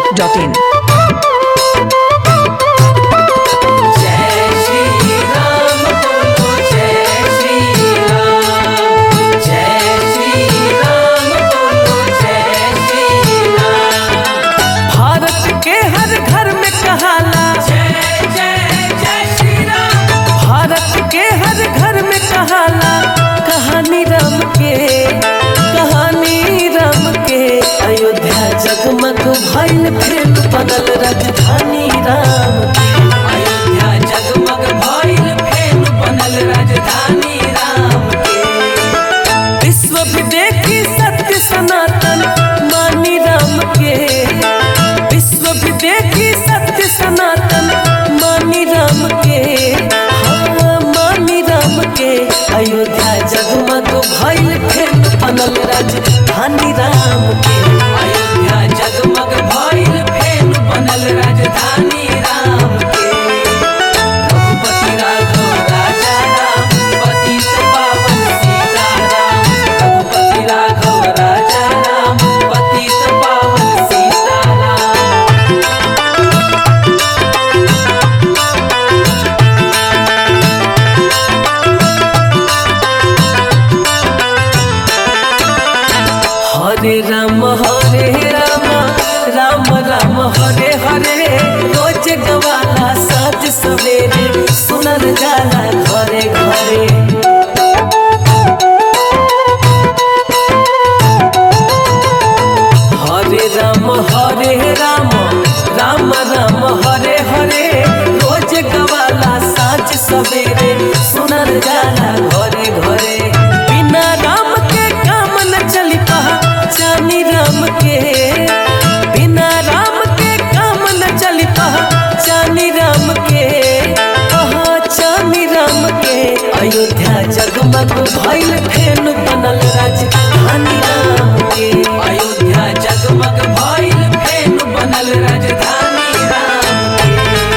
masti.in. जय श्री राम बोलो जय श्री राम जय श्री राम बोलो जय श्री राम भारत के हर घर में कहाला जय जय जय श्री राम भारत के हर घर में कहाला कहानी राम के कहानी राम के अयोध्या जगमग भइल फिर बनल राजधानी राम के अयोध्या जगमग भइल फेन बनल राजधानी राम के विश्व भी देखी सत्य सनातन मानी राम के विश्व भी देखी सत्य सनातन मानी राम के हाँ मानी राम के अयोध्या जगमग भइल फेन बनल राजधानी राम के अयोध्या जगमग भइल फेन बनल राजधानी राम के रघुपति राघव राजा राम पतित पावन सीताराम रघुपति राघव राजा राम पतित पावन सीताराम हरे राम हरे राम राम राम हरे हरे रोज गवाला साँझ सवेरे सुनल जाला घरे घरे हरे राम हरे राम राम राम हरे हरे रोज गवाला साँझ सवेरे सुनल जाला घरे घरे बिना राम के काम न चली जानी राम के बिना राम के काम न चली जानी राम के जानी राम के अयोध्या जगमग भइल फेन बनल राजधानी राम के अयोध्या जगमग भइल फेन बनल राजधानी राम के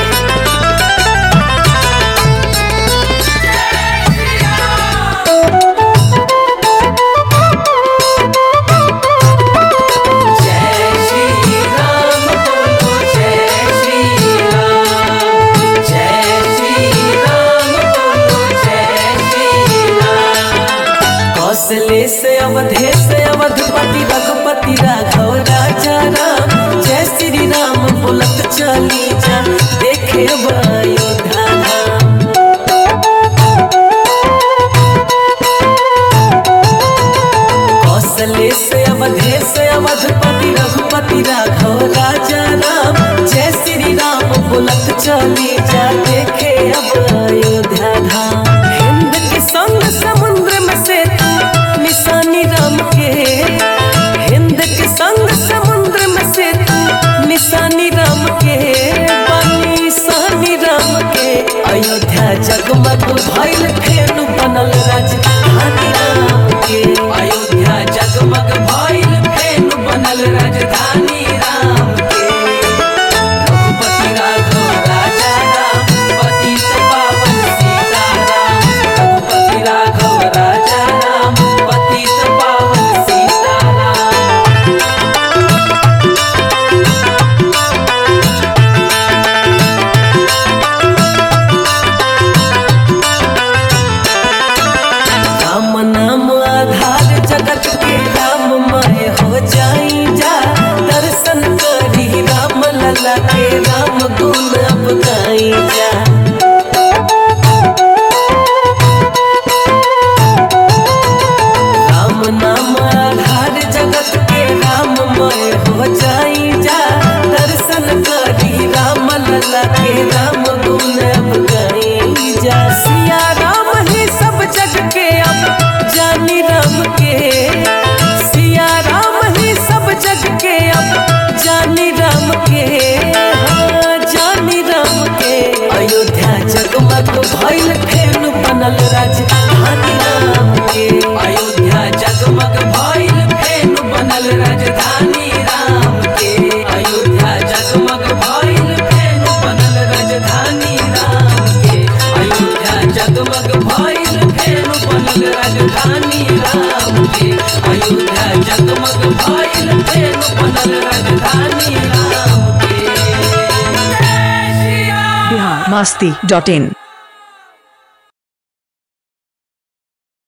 जय श्री राम बोलो जय श्री राम जय श्री राम बोलो जय श्री राम कौशले से अवधे से अवधपति रघुपति राघव राजा राम जय श्री राम बोलत चली जा देखे अयोध्या धाम कौशले से अवधे से अवधपति रघुपति राघव राजा राम जय श्री राम बोलत चली जा देखे अब अयोध्या धाम हिंद के संग समुद्र में से निशानी राम के हिंद के संग समुद्र में से निशानी राम के बनी सानी राम के अयोध्या जगमग भइल फेन बनल राजधानी राम के अयोध्या जगमग भइल फेन बनल राजधानी राम के रघुपति राघव राजा राम पतित पावन सीताराम रघुपति राघव राजा राम पतित पावन सीताराम राम नाम आधार जगत के राममय हो जाई जा दर्शन करी राम लला के राम गुण अब गाई जा राम नाम आधार जगत के राममय हो जाई जा दर्शन करी राम लला के राम गुण अब गाई जा सिया राम ही सब जग के अब जानी राम के सिया राम ही सब जग के अब जानी राम के हाँ जानी राम के अयोध्या जगमग भइल फेन बनल राजधानी राम के अयोध्या जगमग भइल फेन बनल राजधानी राम के अयोध्या जगमग भइल फेन बनल राजधानी राम के अयोध्या जगमग भइल फेन बनल राजधानी राम के अयोध्या जगमग भइल फेन बनल राजधानी राम masti.in.